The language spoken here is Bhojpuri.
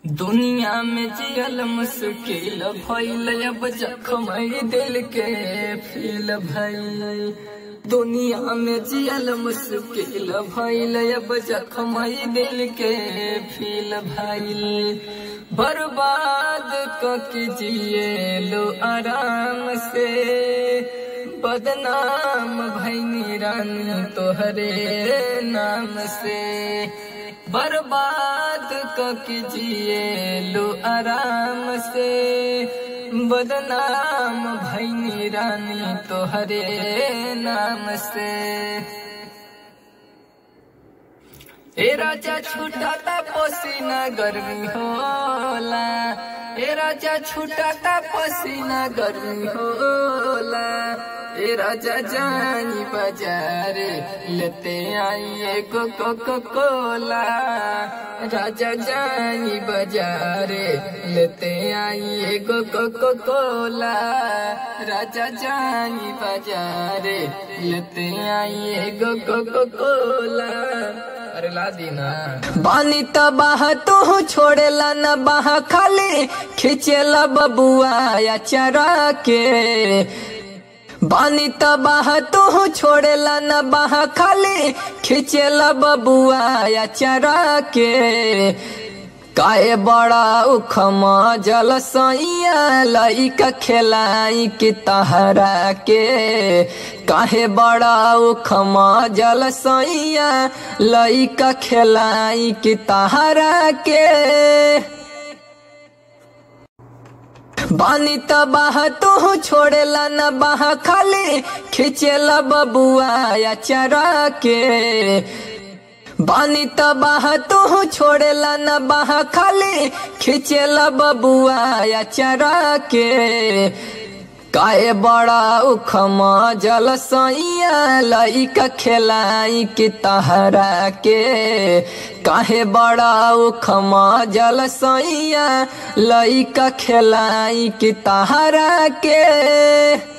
दुनिया में जियल मुश्किल भइल अब जखम दिल के फील भइल दुनिया में जियल मुश्किल भइल अब जखम दिल के फील भइल बर्बाद क जिए लो आराम से बदनाम भैनी रानी तोहरे नाम से बर्बाद क जिए लो आराम से बदनाम भैनी रानी तोहरे नाम से ए राजा छूटाता पसीना गर्मी होला ए राजा छूटाता पसीना गर्मी होला ए राजा जानी बाजार लेते आई एगो कोको कोला राजा जानी बाजार लेते आई एगो कोको कोला राजा जानी बाजार लेते आई एगो कोको कोला अरे ला दीना बानी तबाह तू छोड़ेला न बाह खाली खिचेला बबुआ या चरा के बानी तबाह तू छोड़ेला न बाह खाली खिचेला बबुआ या चरा के काए बड़ा उखमा जल सैया लइका खेलाई के तहरा के काहे बड़ा उखमा जल सैया लइका खेलाई के तहरा के बानी तबाह तू छोड़ेला न बाह खाली खिचेला बबुआ या चरा के बानी तबाह तू छोड़ेला न बाह खाली खिचेला बबुआ या चरा के काए बड़ा उखमा जल सैया लइका खेलाई के तहरा के काहे बड़ा उखमा जल सैया लइका खेलाई के तहरा के